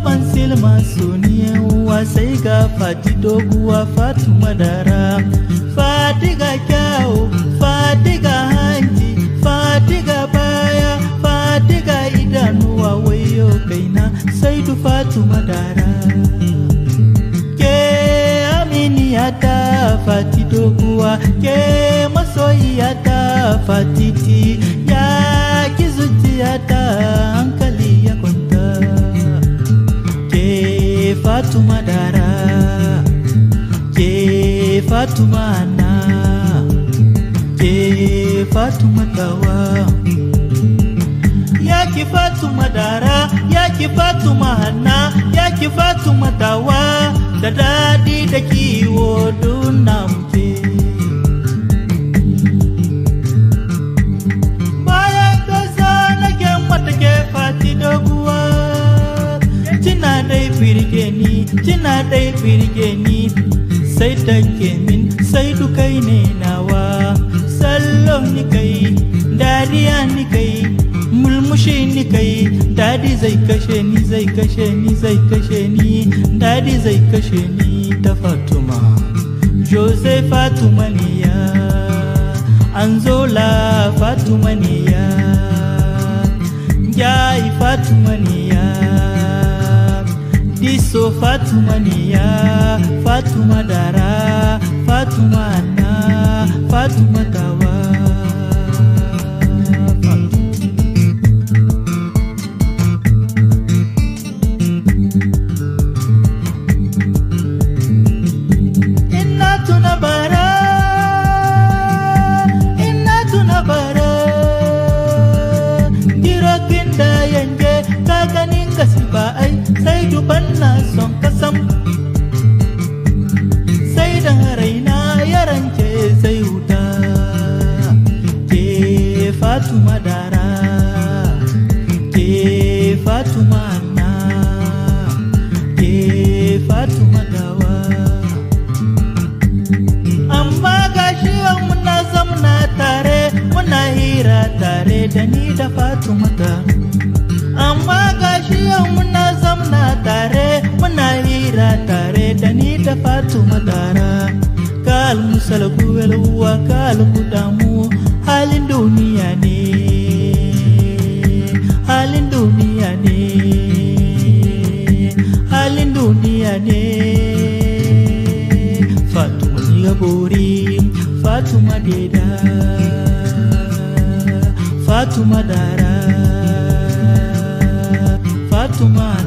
baban silma suniyawa sai ga fati doguwa fatuma dara fatiga kyawu fatiga hanci fatiga baya fatiga idanuwa wayo kaina sai du fatuma dara ke aminiyata fati doguwa ke masoyiyata fatiti ya ki zuciyata hankali ya kwanta ke fatuma dara ke fatuma na ke fatuma tawa ya ki fatuma dara ya ki fatuma hanna ya ki fatuma tawa da dadi da kiwo dunna muke bayan kasa nake mata ke fati doguwa kina dai firge ni kina dai firge ni sai take min sai dukai ne nawa sallo ni kai dariya ni kai mulmushi ni kai dadi zai kashe ni zai kashe ni zai kashe ni dadi zai kashe ni ta fatuma jose fatuma ne ya anzola fatuma ne ya jai fatuma ne ya diso fatuma ne ya fatuma dara fatuma na fatuma tawa Ina tuna bara Ina tuna bara Girokin da yanke ka ganin ba ai sai duban na son kasam Sai da raina ya rance sai wuta Ke Fatuma dara Ke Fatuma na Ke Fatuma dawa amma gashi yau muna zamna tare muna hira tare da ni da fatumata amma gashi yau muna zamna tare muna hira tare da ni da fatumatara kal musalgu uwa kal damu halin duniya ne halin duniya ne halin duniya ne Fatuma ni gabori Fatuma deda Fatuma dara Fatuma